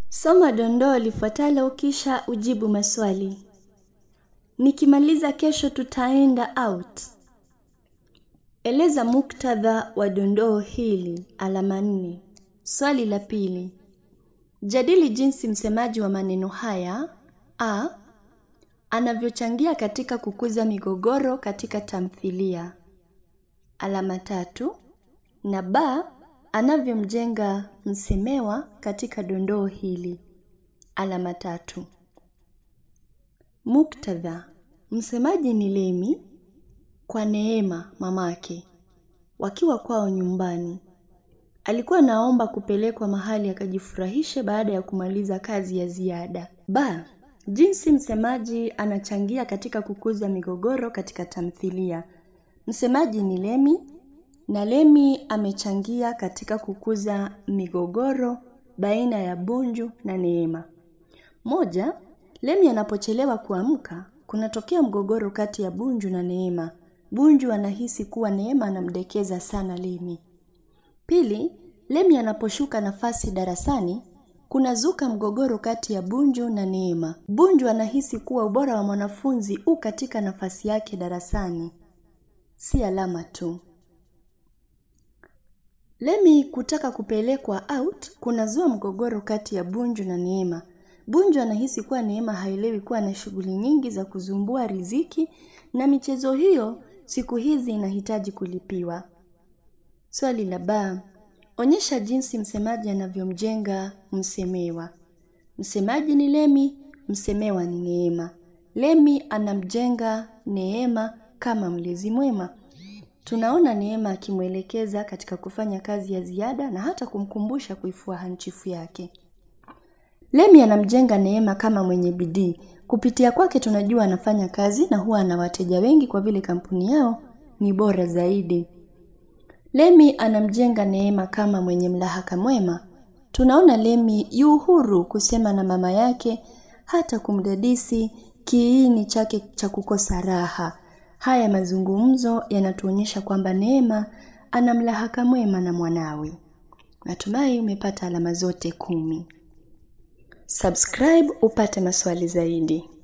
Soma dondoo lifuatalo kisha ujibu maswali. Nikimaliza kesho tutaenda out. Eleza muktadha wa dondoo hili alama nne. Swali la pili. Jadili jinsi msemaji wa maneno haya a anavyochangia katika kukuza migogoro katika tamthilia. Alama tatu. Na b anavyomjenga msemewa katika dondoo hili. Alama tatu. Muktadha. Msemaji ni Lemi kwa Neema mamake. Wakiwa kwao nyumbani. Alikuwa naomba kupelekwa mahali akajifurahishe baada ya kumaliza kazi ya ziada. Ba, jinsi msemaji anachangia katika kukuza migogoro katika tamthilia. Msemaji ni Lemi na Lemi amechangia katika kukuza migogoro baina ya Bunju na Neema. Moja, Lemi anapochelewa kuamka, kunatokea mgogoro kati ya Bunju na Neema. Bunju anahisi kuwa Neema anamdekeza sana Lemi. Pili, Lemi anaposhuka nafasi darasani, kunazuka mgogoro kati ya Bunju na Neema. Bunju anahisi kuwa ubora wa mwanafunzi u katika nafasi yake darasani. Si alama tu. Lemi kutaka kupelekwa out kunazua mgogoro kati ya Bunju na Neema. Bunju anahisi kuwa Neema haelewi kuwa na shughuli nyingi za kuzumbua riziki na michezo hiyo siku hizi inahitaji kulipiwa. Swali la ba, onyesha jinsi msemaji anavyomjenga msemewa. Msemaji ni Lemi, msemewa ni Neema. Lemi anamjenga Neema kama mlezi mwema. Tunaona Neema akimwelekeza katika kufanya kazi ya ziada na hata kumkumbusha kuifua hanchifu yake. Lemi anamjenga Neema kama mwenye bidii. Kupitia kwake tunajua anafanya kazi na huwa ana wateja wengi kwa vile kampuni yao ni bora zaidi. Lemi anamjenga Neema kama mwenye mlahaka mwema. Tunaona Lemi yu huru kusema na mama yake hata kumdadisi kiini chake cha kukosa raha. Haya mazungumzo yanatuonyesha kwamba Neema ana mlahaka mwema na mwanawe. Natumai umepata alama zote kumi. Subscribe upate maswali zaidi.